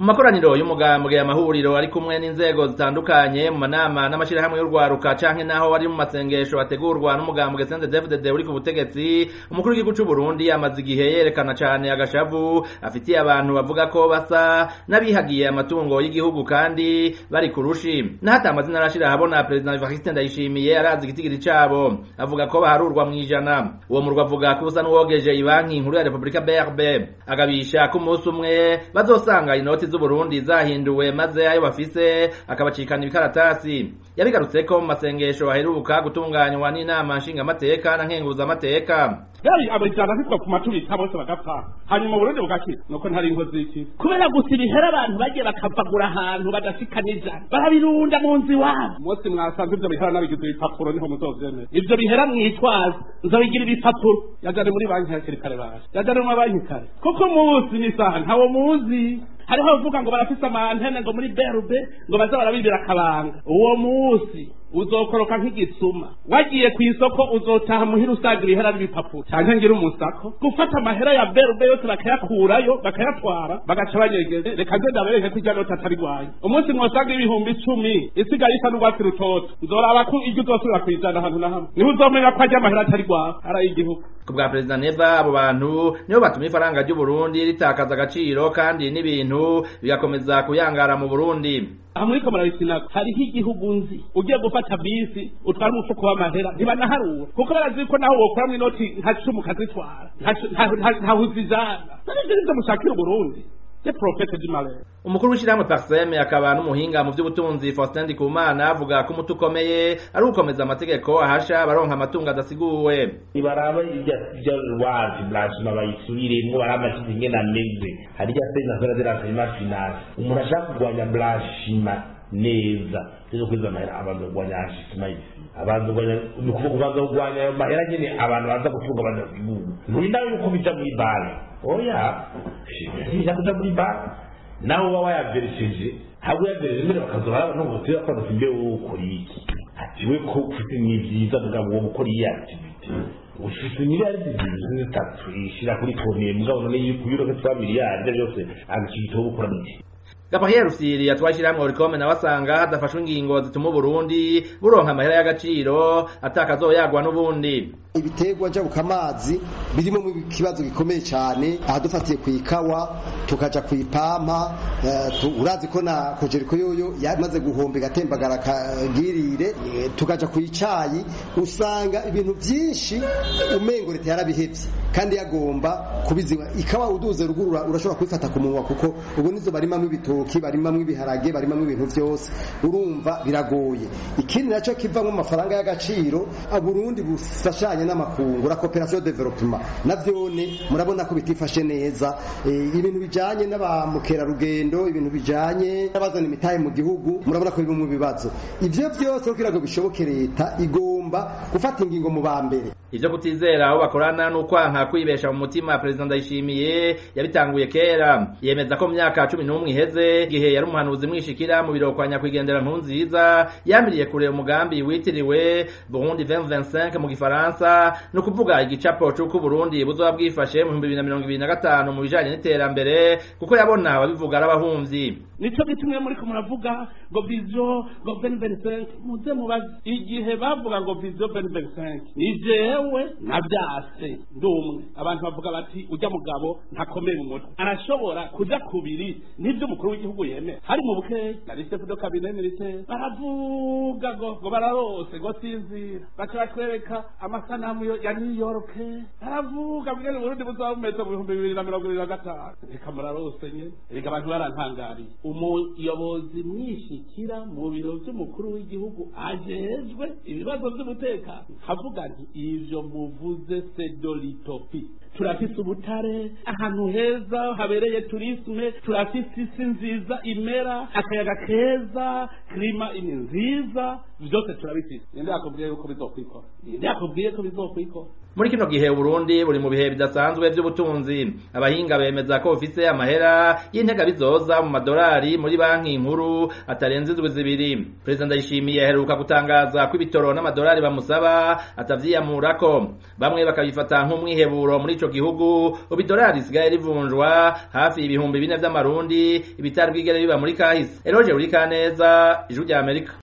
mu makoraniro y'umugambwe amahuriro ari kumwe n'inzego zitandukanye mu manama n'amashirahamwe y'urwaruka canke naho ari mu masengesho ategurwa n'umugambwe CNDD-FDD uri ku butegetsi umukuru w'igihugu c'u Burundi amaze igihe yerekana cane agashavu afitiye abantu bavuga ko basa n'abihagiye amatungo y'igihugu kandi bari kurushi n'ahata amazina arashira habona President Evariste Ndayishimiye arazi igitigiri cabo avuga ko baharurwa mw'ijana uwo murwa avuga ko usa n'uwogeje ibanki nkuru ya Republika BRB agabisha ko umunsi umwe bazosanga inoti z'Uburundi zahinduwe maze ayo bafise akabacikana ibikaratasi yabigarutse ko mu masengesho aheruka gutunganywa n'inama nshingamateka na nkenguzamateka yari abajana hitwa ku maturita bose bagapfa hanyuma Burundi bugakira nuko ntari inkozi y'iki kubera gusa ibihera abantu bagiye bakavagura ahantu badashika n'ijana barabirunda mu nzu iwabo umunsi mwasanze ivyo bihera nabigize ibipapuro niho muzovyemera ivyo bihera mwitwaza nzobigira ibipapuro yajane muri banki hakiri kare baje yajane mu mabanki kare kuko umunsi n'isaha ntawo muzi hariho bavuga ngo barafise amantene ngo muri berube ngo baza barabibira akabanga uwo munsi uzokoroka nk'igisuma wagiye ku isoko uzotaha muhira usaga ibihera n'ibipapuro canke ngira umusako gufata amahera ya berube yose bakayakurayo bakayatwara bagaca banyegeze reka nze ndabereke ko irya noti atari rwayo umunsi mwosaga ibihumbi icumi isigaye isa n'urwatsi rutoto nzoraba ko iryo uzosubira kwijana ahantu na hamwe niho uzomenya ko arya amahera atari rwawe ari ay'igihugu ku bwa perezida neva abo bantu nibo batuma ifaranga ry'uburundi ritakaza agaciro kandi n'ibintu bigakomeza kuyangara mu burundi aha muri kamarabitsina hariho igihugu nzi ugiye gufata bisi utwara umufuko w'amahera ntibanaharura kuko barazi ko naho wokuramwo inoti nka cumi ukazitwara ntaho uzijana nivyo nivyo mushakira uburundi profete d'Imale umukuru w'ishyirahamwe Parseme akaba n'umuhinga mu by'ubutunzi Faustin Ndikumana avuga ko umuti ukomeye ari ugukomeza amategeko ahasha abaronka amatungo adasiguwe nibaraba irya irya wazi blanchima bayisubiremwo baraba amakizi ingene ameze hari irya stage nationale de l'enseignement finance umuntu ashaka kurwanya blanchima neza rero kwiza amahera abantu kurwanya hashima isi abantu kurwanya ni ukuvuga kubanza kurwanya ayo mahera nyene abantu baza gutunga badasiguwe ntinawe yuko bija muri bare oya sija kuja muri bare nawe uba wayaveresheje haba uyavereje mbere bakazora abantu ngo tuya kwanda simbe wowe ukora iki ati we ko ufite ni byiza mugabo wowe ukora iyi activity ufite miliyari zibiri zitatu ishira kuri konti mugabo none yuko yuroke twa miliyari byose agaciro gukora n'iki Gabriel Rusiri yatwashyiramwe Oricome nawe asanga hadafashwe ingingo zituma Burundi buronka amahera y'agaciro atakazoyagwa n'ubundi ibiterwa njabuka amazi birimo mu kibazo gikomeye cyane aha dufatiye ku ikawa tukaja ku ipampa uh, urazi ko na kojeriko yoyo yamaze guhomba igatembagara kagirire tukaja ku icayi usanga ibintu byinshi umengo leta yarabihevye kandi yagomba kubiziba ikawa uduze rugurura urashobora kubifata ku munwa kuko ubu nizo barimamwo ibitoki barimamwo ibiharage barimamwo ibintu byose urumva biragoye ikindi nacyo kivamwo amafaranga y'agaciro aburundi bufashanye n'amakungu la coopération development navyone murabona ko bitifashe neza e, ibintu bijanye n'abamukerarugendo ibintu bijanye n'abazana imitahe mu gihugu murabona ko biri mu bibazo ivyo vyose kugira ngo bishoboke leta igomba gufata ingingo mu bambere ivyo kutizera aho bakorana n'ukwanka kwibesha mu mutima perezida ndayishimiye yabitanguye kera yemeza ko mu myaka cumi n'umwe iheze igihe yari umuhanuzi mwishikira mu biro kwa nyakwigendera nkunziza yamiriye kure umugambi witiriwe burundi 2025 mu gifaransa ni ukuvuga igicapo c'uko uburundi buzoba bwifashe mu bihumbi bibiri na mirongo ibiri na gatanu mu bijanye n'iterambere kuko yabona ababivuga ari abahumvyi nico gitumwe muriko muravuga ngo vision ngo 2025 muze mubaze igihe bavuga ngo vision 2025 ni jewe navyase ndumwe abantu bavuga bati ujya mugabo ntakomeye mu mutwe arashobora kuja kubiri n'ivyo umukuru w'igihugu yemera hari mu bukeyi nari chef de cabinet militaire baravuga ngo ngo bararose ngo sinzira baca batwereka amasanamu ya New York baravuga bwene Burundi buzaba bumeze mu bihumbi bibiri na mirongo ibiri na gatanu reka murarose nyene reka abantu barantangariye umuyobozi mwishikira mu biro vy'umukuru w'igihugu ajejwe ibibazo vy'umutekano havuga nti ivyo muvuze sedolitopi turafise ubutare ahantu heza habereye turisme turafise isi nziza imera akayaga keza klima ini nziza vyose turabifise ninde yakubwiye yuko bizokwikora ninde yakubwiye ko bizokwikora muri kino gihe Burundi buri mu bihe bidasanzwe by'ubutunzi abahinga bemeza ko bufise amahera y'intega bizoza mu madolari muri banki nkuru atarenze indwi zibiri perezida ndayishimiye aheruka gutangaza ko ibitoro n'amadolari bamusaba atavyiyamurako bamwe bakabifata nk'umwiheburo muri ico ico gihugu ubu idolari risigaye rivunjwa hafi ibihumbi bine vy'amarundi ibitari bwigere biba muri kahise eroje uri kaneza ijuru rya amerika